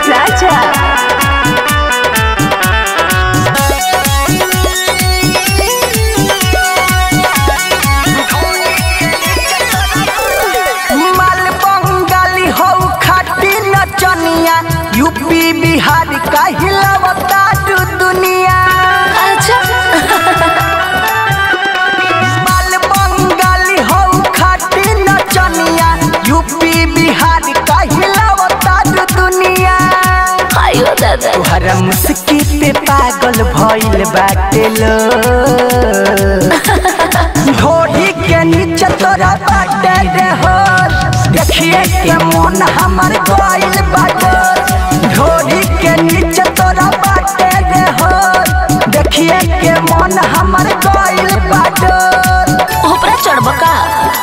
राजा माल बंगाली हो खाटी नचनिया यूपी बिहार का हिलावता दू दुनिया अच्छा माल बंगाली हो खाटी नचनिया यूपी बिहार का हिलावता दू दुनिया आयो दादा तोहरा मुस्की पे पागल भइल बाटे लो ढोढ़ी के नीचे तोरा बाटे रे हो देखिए के मन हमर गइल बाटे ढोढ़ी के नीचे तोरा बाटे रे हो देखिए के मन हमर गइल बाटे ओपरा चढ़ब का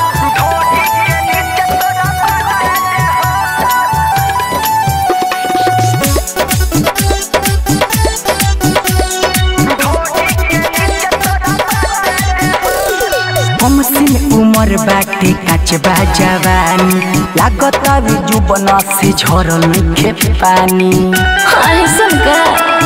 कम सिन उमर बाटे काचबा जवानी लागत अभी जुबन से झरल नइखे पानी ऐसन का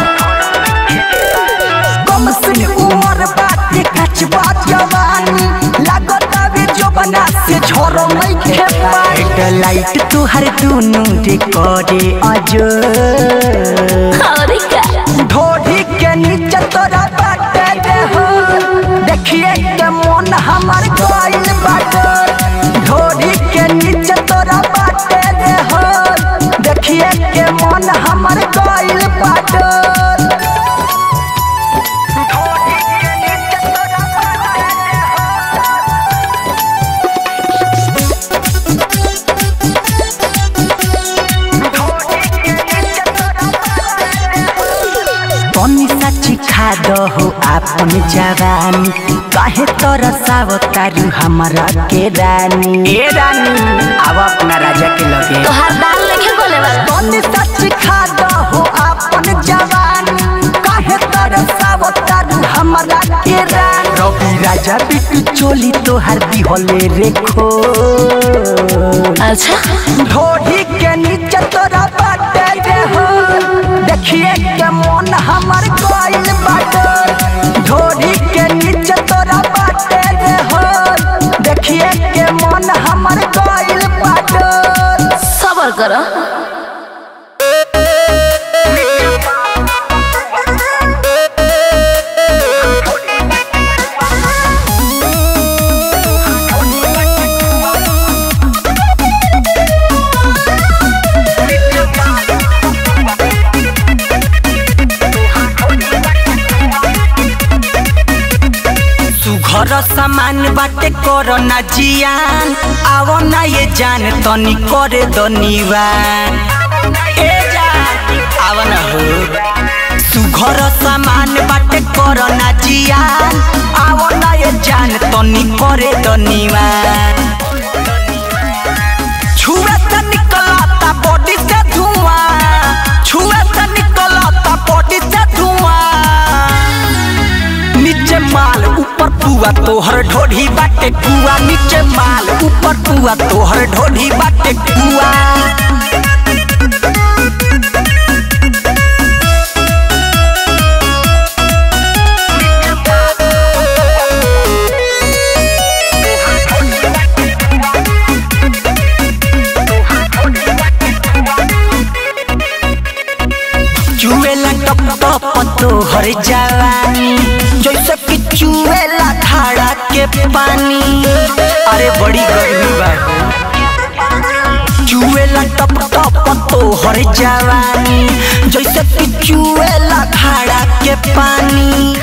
कम सिन उमर बाटे काचबा जवानी लागत अभी जुबन से झरल नइखे पानी हेडलाइट तुहर दुनु रे करे अजो और का ढोढ़ी के नीचे तोरा बाटे रे हो देखिए के मन हमर गइल बाटे ढोढ़ी के नीचे तोरा बाटे रे हो देखिए के मन हमर गइल बाटे तनी साची खा दहो आपन जवानी काहे तोरा सावतारू हमारा के रानी ए रानी आव अपना राजा के लगे तोहार दाल लेके बोले वाला तनी साची खा दहो आपन जवानी काहे तोरा सावतारू हमारा के रानी रवि राजा बिटू चोली तोहार दिहले रेखो अच्छा ढोढ़ी के नीचे तोरा बाटे रे हो देखिए के मन हमर गइल बाटे ढोढ़ी के नीचे तोरा बाटे रे हो देखिए के मन हमर गइल बाटे सबर कर सुघर सामान बाटे करो ना जियान आवो ना ये जान तनी करे दनिवान ए जान आवो ना हो सुघर सामान बाटे करो ना जियान आवो ना ये जान तनी करे दनिवान छुए से निकलता बॉडी से धुआं छुए से निकलता बॉडी से धुआं नीचे माल ऊपर पुआ तोहर ढोढ़ी बाटे कुआ नीचे माल ऊपर पुआ तोहर ढोढ़ी बाटे कुआ चुएला टप टप तोहर जवानी जैसे कि चुएला धारा के पानी अरे बड़ी गर्मी बा चुएला टप टप तोहर जवानी जैसे कि चुएला धारा के पानी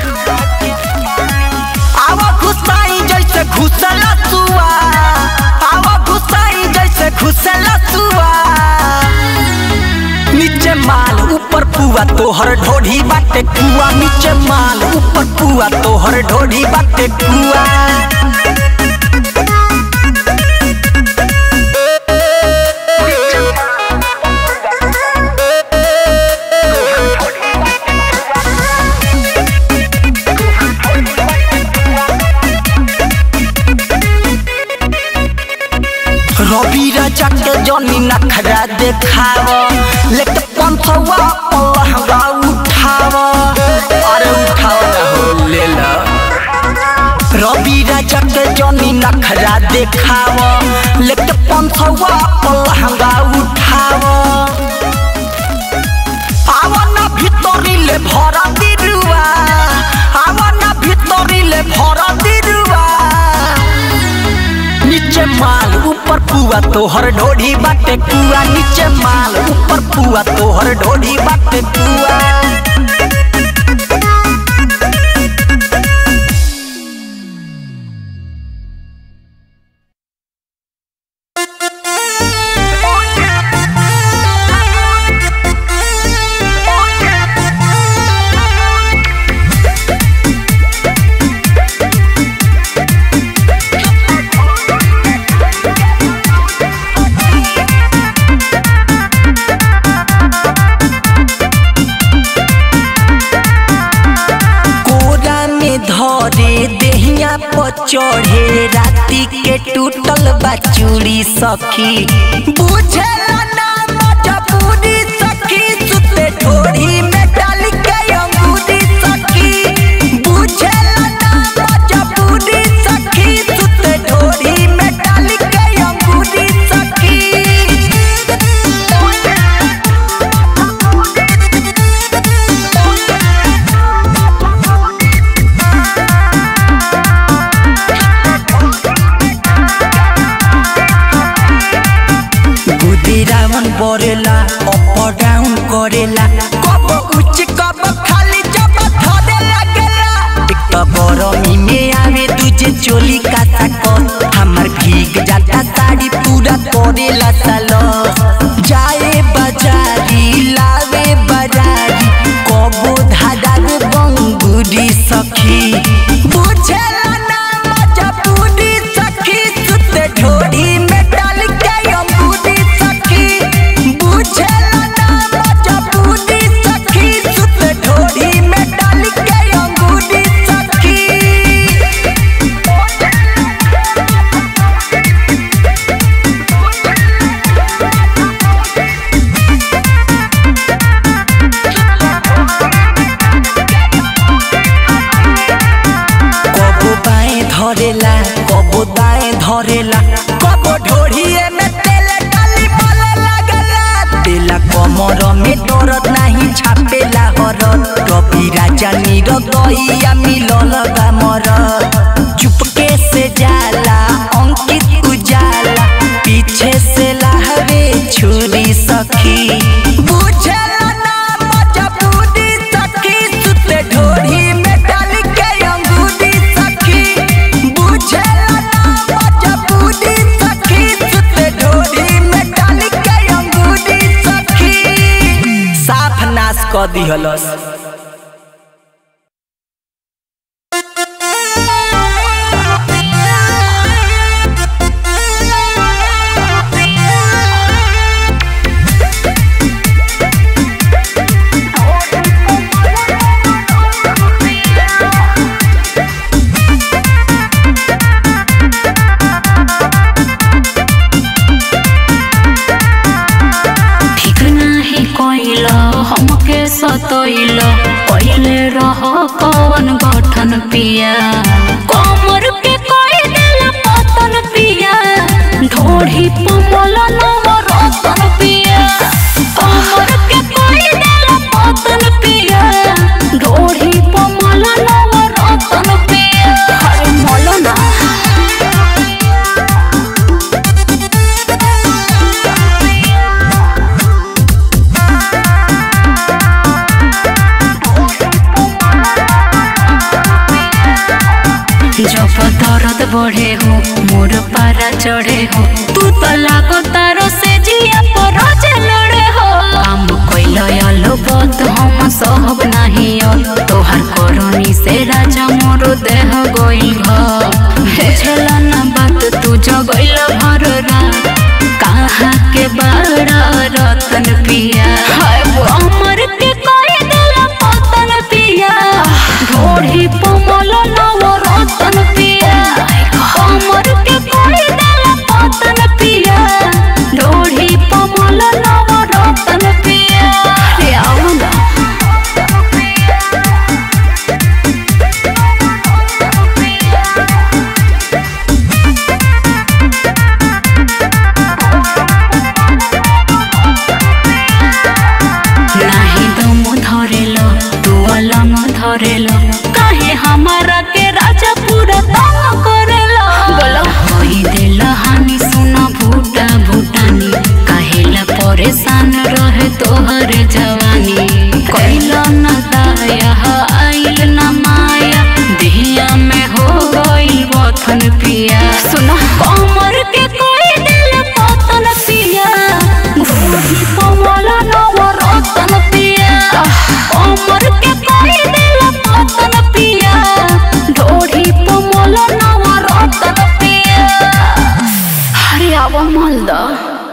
आवा घुसाई जैसे घुसला सुआ आवा घुसाई जैसे घुसला सुआ नीचे माल ऊपर पुआ तोहर ढोढ़ी बाटे कुआ नीचे माल ऊपर पुआ तोहर ढोढ़ी बाटे कुआ रवि राजा के जनी नखरा देखाव लेके पंथवा पलहंगा उठाव अरे उठाव ना हो ले ला रवि राजा के जनी नखरा देखाव लेके पंथवा पलहंगा उठाव आवना भितरिले भरा दिरुवा आवना भितरिले भरा दिरुवा नीचे माल ऊपर पुआ तोहर ढोढ़ी बाटे कुआ नीचे माल ऊपर पुआ तोहर ढोढ़ी बाटे कुआ कोरा में धरे देहिया पर चढ़े राती के टूटल बा चूड़ी सखी बुझेला ना मजबूरी सखी सुते ढोरी में डाल के अंगूरी सखी बुझेला ना मजबूरी सखी सुते ढोरी में डाल के अंगूरी सखी बुद्धि रावण बरेला अप डाउन करेला कब उच्च कब खाली जब धरे लगेला एक तो गरमी में आवे तुझे चोली का सको हमर भीग जाता साड़ी पूरा करेला सालो जाए बाजारी लावे बाजारी कबो धागा बंगुरी सखी बुझेला ना मजबूरी सखी सुते ढोरी में डाल के अंगूरी सखी बुझेला ना मजबूरी सखी सुते ढोरी में डाल के अंगूरी सखी कबो बाएं धरेला कबो दाएं धरेला कबो ढोढ़िए में तेल डाली मले लगला तेला कमर में दर्द नहीं छापेला हरत कभी राजा नीर दहिया मिलल गामर चुपके से जाला अंकित उजाला पीछे से लहरे छुरी सखी बुझेला ना मजबूरी सखी सुते ढोरी में डाल के अंगूरी सखी बुझेला ना मजबूरी सखी सुते ढोरी में डाल के अंगूरी सखी साफ नाश क दिहलस ठीक नाही कोइल हमके सतोइल पहिले रह कवन गठन पिया कमर के कोई दिल पतन पिया ढोढ़ी पमल नव रतन पिया कमर के कोई दिल पतन पिया ढोढ़ी पमल नव रतन पिया हरे मौलाना जब दर्द बढ़े हो मोर पारा चढ़े हो तू तो लागो तारो से जिया पर जे लड़े हो काम कोइल आलो बत हम सहब नहीं अब तोहार करनी से राजा मोर देह गोइल घर बुझला ना बात तू जगइल भर रात कहाँ के बड़ा रतन पिया हाय वो अमर के कोई दिल पतन पिया ढोढ़ी पमल नव रतन पिया अमर के कोई दिल पतन पिया ढोढ़ी पमल नव रतन पिया करेलो काहे हमारा के राजा पूरा तंग करेलो बोलो होई दिल हानि सुना भूटा भूटानी काहेला परेशान रहे तोहर जवानी कैला न दाया आइल न माया दिया में हो गइल बथन पिया सुना कमर के कोई दिल पतन पिया घोड़ी कमला नवर रतन पिया कमर के कोई दिल पतन पिया ढोड़ी कमला नवर रतन पिया अरे अब मालदा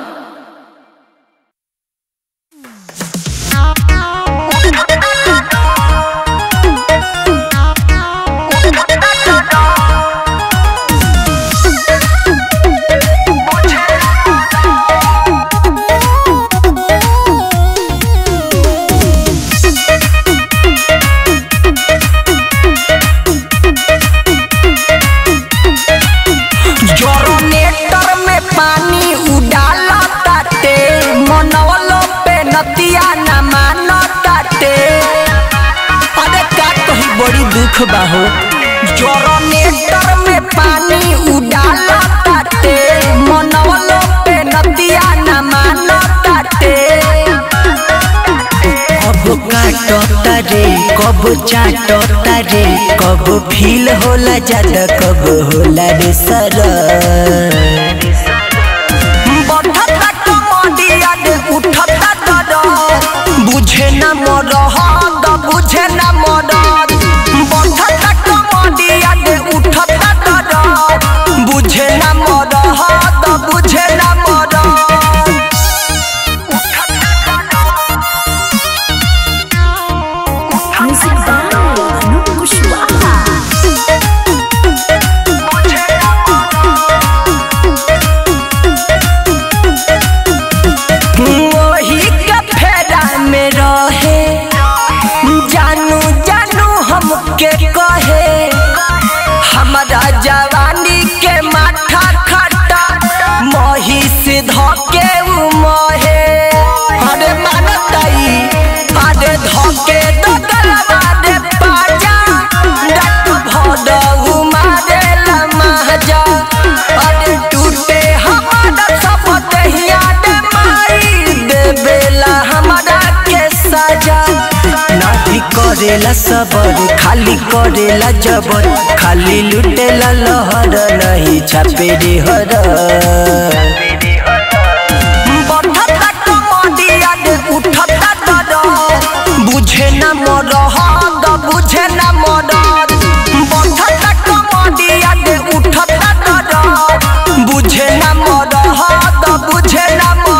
जनरेटर में पानी उडाला ताटे मनवलो पे नतिया न मानो ताटे अरे का कही बड़ी दुख बाहो जनरेटर में पानी उडाला ताटे मनवलो पे नतिया न मानो ताटे कब काटता रे कब चाटता रे कब फील होला ज्यादा कब होला रे सर बढ़ता कमडिया रे उठता दर बुझे न मोर हद बुझे न मोर बढ़ता कमडिया रे उठता दर बुझे न मोर हद बुझे न मोर वही के फेरा में रहे जानू जानू हमके कहे हमारा जवानी के माथा खटा मही से धके उ महे अरे मानताई अरे धके दगलवा रे पाजा डक भद उ मारे लमहजा अरे टूटे हमारा सब दहिया दे माई देवेला हमारा के सजा नाही करेला सबर खाली करेला जबर खाली लुटेला लहर नहीं छापे रे हर बढ़ता कमडिया रे उठता दर बुझे न मोर हद बुझे न मोर बढ़ता कमडिया रे उठता दर बुझे न मोर हद बुझे न मोर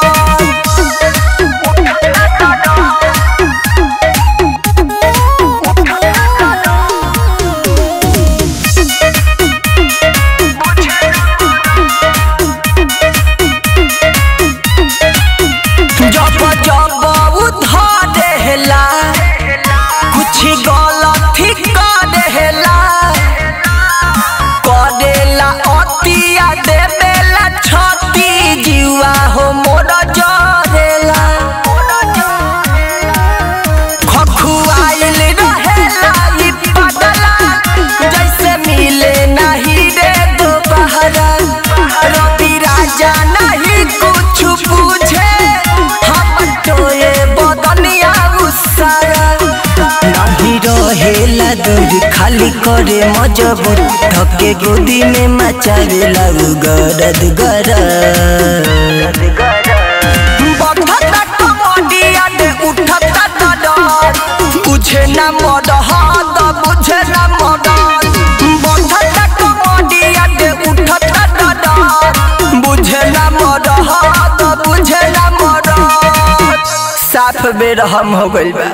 जब जब उधरेला कुछ गलती करेला करेला अतिया देवेला छती जीवा हो मोर जरेला खखुआइल रहेला ई पगला जैसे मिले नहीं रे दोपहरा रवि राजा नहीं कुछ पूछे हम टोए बदनिया उसारा नहीं रहेला दूर खाली करे मजबूर धके गोदी में मचावेला उ गरद गरद बढ़ता कमडिया रे उठता दर बुझे न मोर हद बुझे न मोर बढ़ता कमडिया रे उठता दर बुझे न मोर हद बुझे न मोर साफ बेरहम हो गइल बा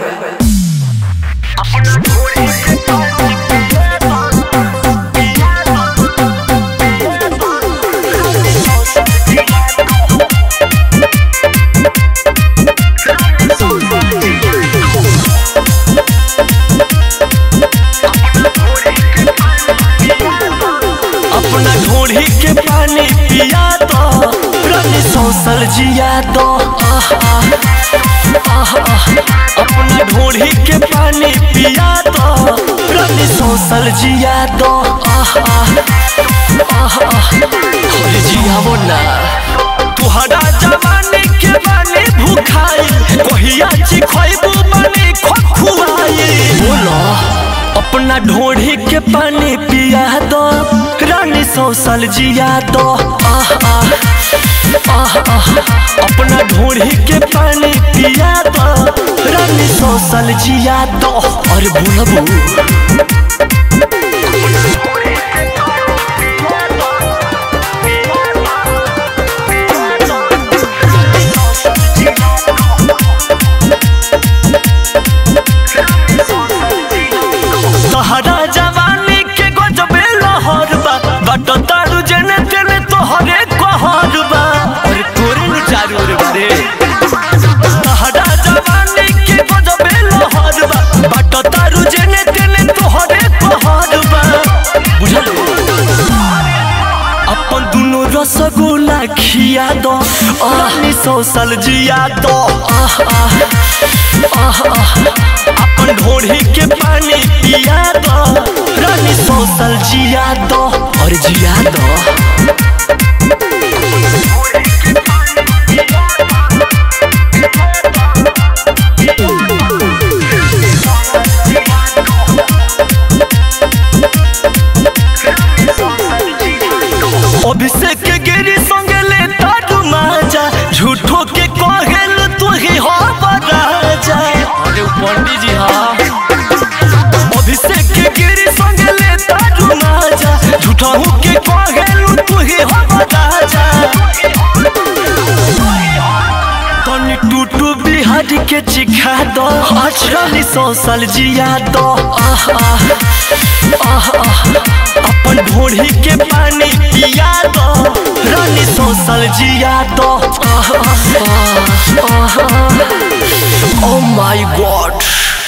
अपना ढोढ़ी के पानी पिया दो रानी सोसल जिया दो आह, आह, आह, आह। अपना ढोढ़ी ढोढ़ी के पानी पिया दो रानी सोसल जिया दो आह आह आह आह अरे जियावो ना तुहरा जवानी के बानी भूखाई कहिया ची खइबू बानी खखुआई बोलो अपना ढोढ़ी के पानी पिया दो रानी सोसल जिया दो आह आह आह आह अपना ढोढ़ी के पानी पिया दो रानी सोसल जिया दो और भूलबू तहरा जवानी के गजबे लहर बा बट तारू जने तेने तोहरे कहर बा अरे तोरे नु चारू रे बरे तहरा जवानी के गजबे लहर बा बट तारू जने तेने तोहरे कहर बा बुझल अपन दुनो रसगुल्ला खिया दो रानी सोसल जिया दो आह आह आह आह अपन ढोढ़ी के पानी पिया दो रानी सोसल जिया दो और जिया दो अभिषेक के गिरी संगे ले तारू माजा झूठो के कहेल तू ही हो राजा अरे पंडित जी हाँ अभिषेक के गिरी संगे ले तारू माजा झूठा हूँ के कहेल तू ही हो राजा तनी टूटू बिहारी के चिखा दो अछरानी सोसल जिया दो आह आह आह आह अपन ढोढ़ी के पानी पिया दो रानी सोसल जिया दो आह आह आह ओ माय गॉड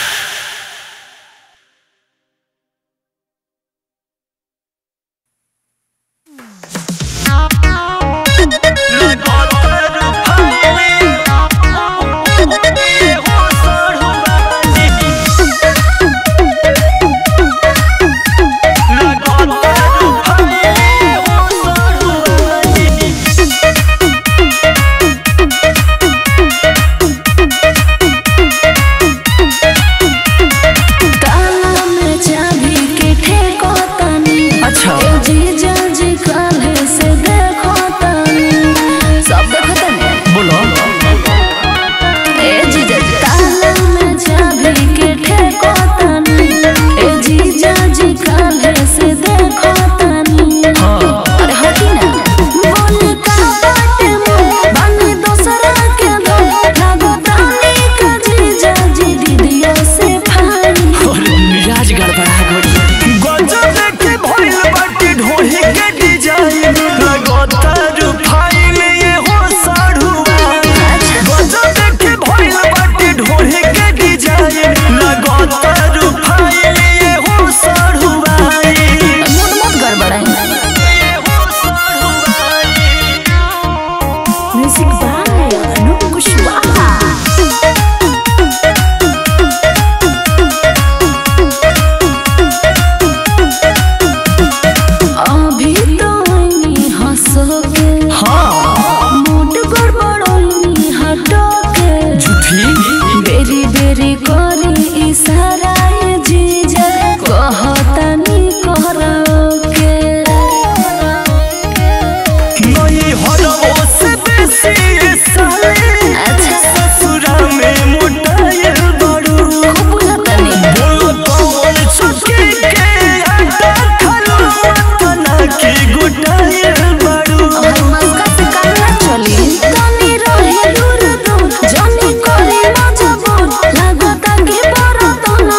ताला में चाबी के ठेको तनी अच्छा। ए जीजा जी काल्हे से देखो तनी सब देखो तनी बोलो ए जीजा जी ताला में चाबी के ठेको तनी ए जीजा जी काल्हे से देखो तनी अरे हटी ना बोल का बाटे मुंह बानी दोसरा के दो लागो तानी का जीजा जी दीदिया से भाई और मिजाज गड़बड़ा गड़ी गजब के भइल बाटी ढोही के डिजाइन लगता रूफाइन ये हो साढ़ुआ गजब के भइल बाटी ढोही के डिजाइन लगता रूफाइन ये हो साढ़ुआ मूड मत गड़बड़ाई ये हो साढ़ुआ म्यूजिक बाय अनूप कुशवाहा अभी तो आईनी हंसो के हाँ मूड गड़बड़ाईनी हटो के झूठी बेरी बेरी करे इशारा ये जीजा कहतानी करो के नहीं हरवो से बेसी ये साले अच्छा ससुरा में मुटायल बड़ू खूब बुझतानी बोलो कौन चुके के आटा खलो तना की गुटायल बड़ू हमार मस्का से काम ना चली तनी रहे दूर दूर जानी करे मजबूर लागता कि बड़ा तो ना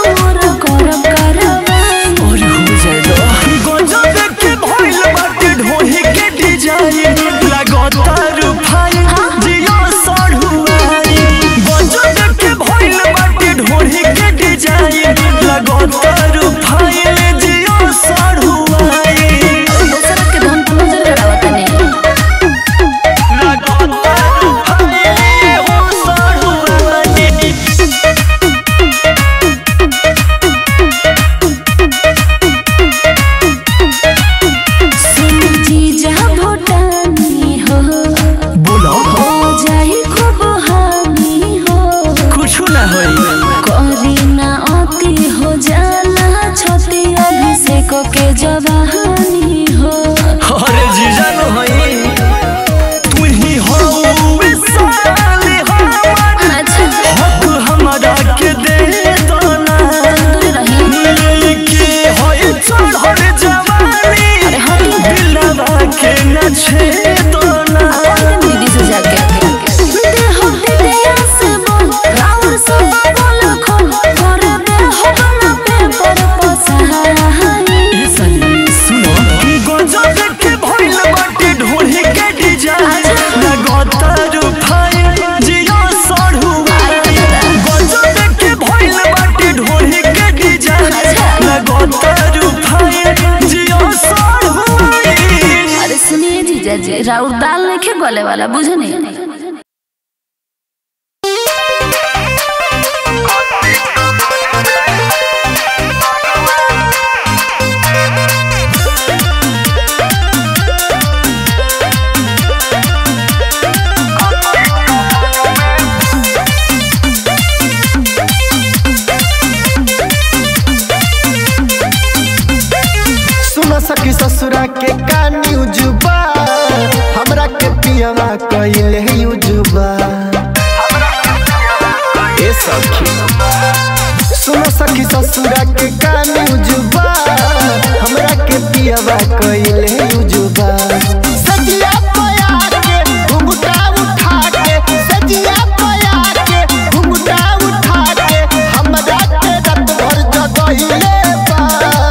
राउर दाल लेके गले वाला बुझनी सुन सकी ससुरा के का न्यूज बा हमरा के पियवा कइले यूजुबा ए सखी सुन सखी ससुरा के का न्यूज बा हमरा के पियवा कइले यूजुबा सजिया पया के घुंघटा उठा के सजिया पया के घुंघटा उठा के हमरा के रात भर जगइले बा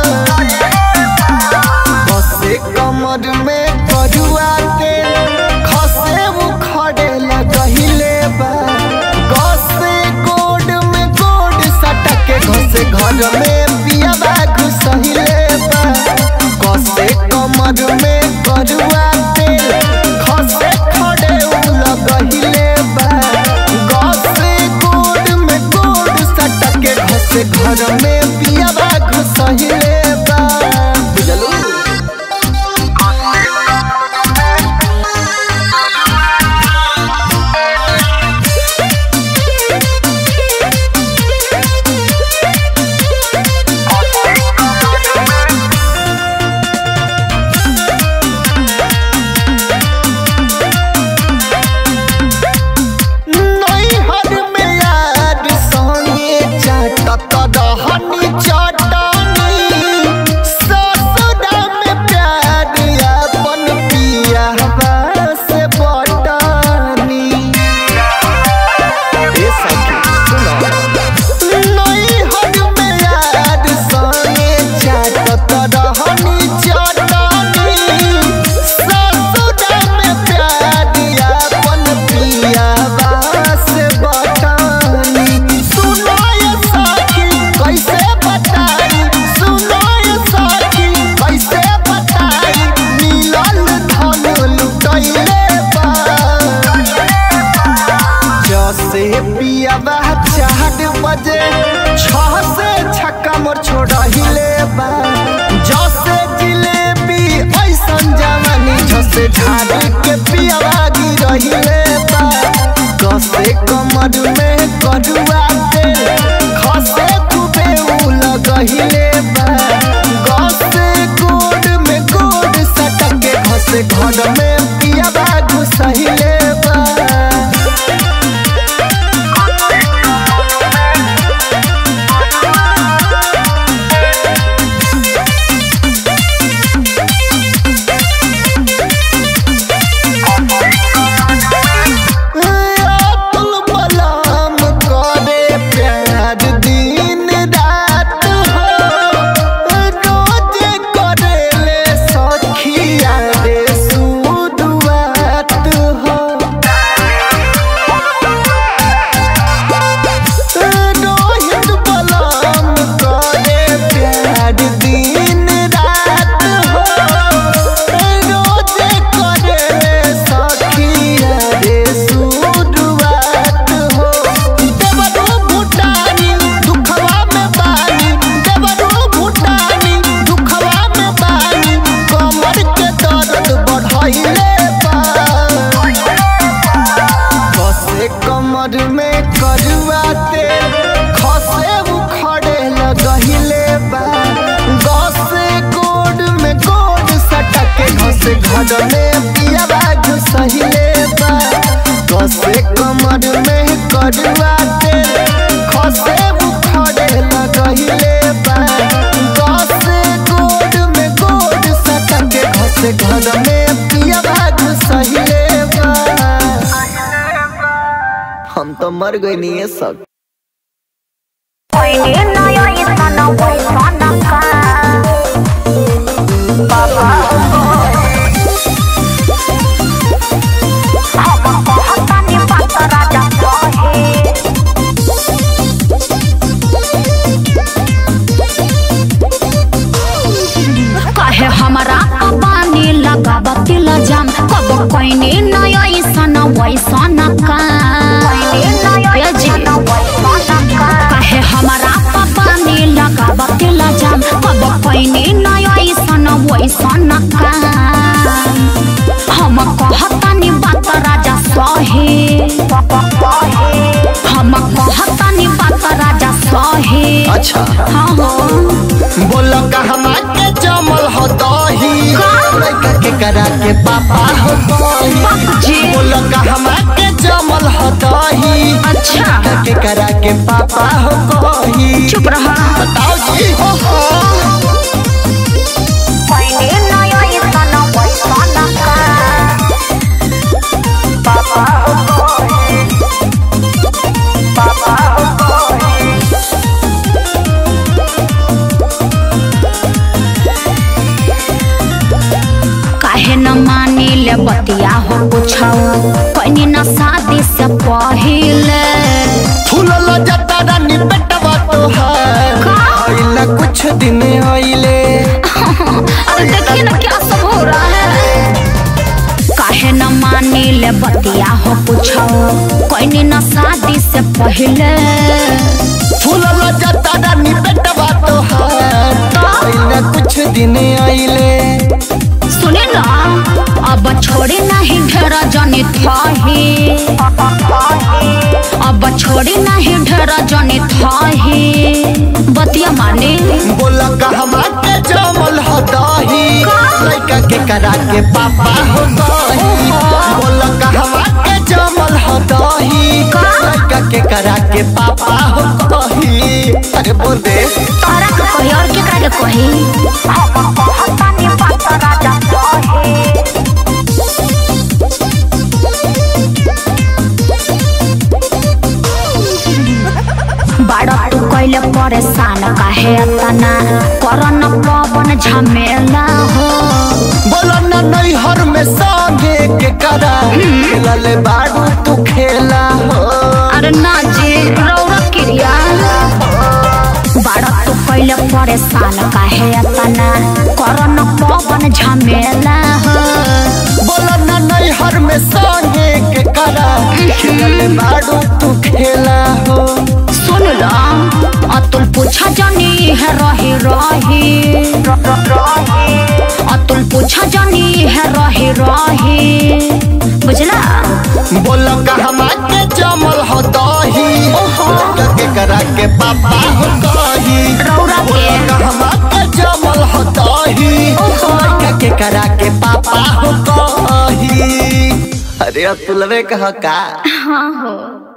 बसे कमर में करुआ तेल खसे उखड़े लगहिले बा गसे गोड में गोड सटके घसे घर में पियाबा घुसहिले बा गसे कमर में करुआ तेल खसे खड़े उ लगहिले बा गसे गोड में गोड सटके घसे घर में पियाबा घुसहिले बा बुझलू नैहर में यार संगे चाटत रहनी चटनी ससुरा में प्यार अपन पियावा से बटनी ए सखी सुनो नैहर में यार संगे चाटत रहनी चटनी ससुरा में प्यार अपन पियावा से बटनी सुनो ये सखी कैसे बताई सुनो ये सखी कैसे बताई मिलल धन लुटैले बा जसे पियाबा चार बजे छह से छक्का मोर छोड़हिले बा जसे जिलेबी ऐसन जवानी जसे झाड़ के पियाबा गिरहिले बा कसे कमर में करुआ तेल खसे खूबे उ लगहिले बा गसे गोड में गोड सटके घसे घर में पियाबा घुसहिले बा अतुल बलाम करे प्यार दिन रात हो रोज करेले सखिया रे सुदुआत हो रोहित बलाम करे प्यार दिन रात हो रोज करेले सखिया रे सुदुआत हो देवरो भूटानी दुखवा में बानी देवरो भूटानी दुखवा में बानी कमर के दर्द बढ़ाइले बा कसे कमर में करुआ तेल खसे उखड़े लगहिले बा गसे गोड में गोड सटके घसे घर में पियाबा घुसहिले बा कसे कमर में करुआ तेल खसे उखड़े लगहिले बा गसे गोड में गोड सटके घसे घर में पियाबा घुसहिले बा हम तो मर गए नहीं है सब कहे हमारा पानी लगावती लजाम कब अच्छा हाँ हो बोल कहमा के जमल हो दही लड़का के करा के पापा हो दही जी। बोल कहमा के जमल हो दही अच्छा लड़का के करा के पापा हो दही चुप रहा बताओ जी हो हो काहे न मानी ले बतिया हो पूछो कहीं न शादी से पहिले फूलल जता रानी बेटवा तोहार आइला कुछ दिन आइले अरे देखिए ना क्या सब हो रहा है काहे न मानी ले बतिया हो पूछो कहीं न शादी से पहिले फूलल जता रानी बेटवा तोहार आइला कुछ दिन आइले सुने ना अब छोड़ी नहीं ढेर जनी थाही अब छोड़ी नहीं ढेर जनी थाही बतिया माने बोल कहमा के जमल हो दही लड़का के करा के पापा हो दही बोल कहमा के जमल हो दही लड़का के करा के पापा हो दही अरे बोल दे तारा के कही और केकरा के कही बाड़ा तू कैले परेशान काहे तना करन पवन झमेला हो बोल न नैहर में संगे के करा खेलले बाड़ू तू खेला हो अरे ना जी रौरा क्रिया बाड़ा तू कैले परेशान काहे तना करन पवन झमेला हो बोल न नैहर में संगे के करा खेलले बाड़ू तू खेला हो सुन ला अतुल पूछा जानी है रही रही अतुल पूछा जानी है रही रही बुझला बोल कहमा के जमल हो दही लड़का के करा के पापा हो कही रौरा बोल के कहमा के जमल हो दही लड़का के करा के पापा हो कही अरे अतुलवे कह का हाँ हो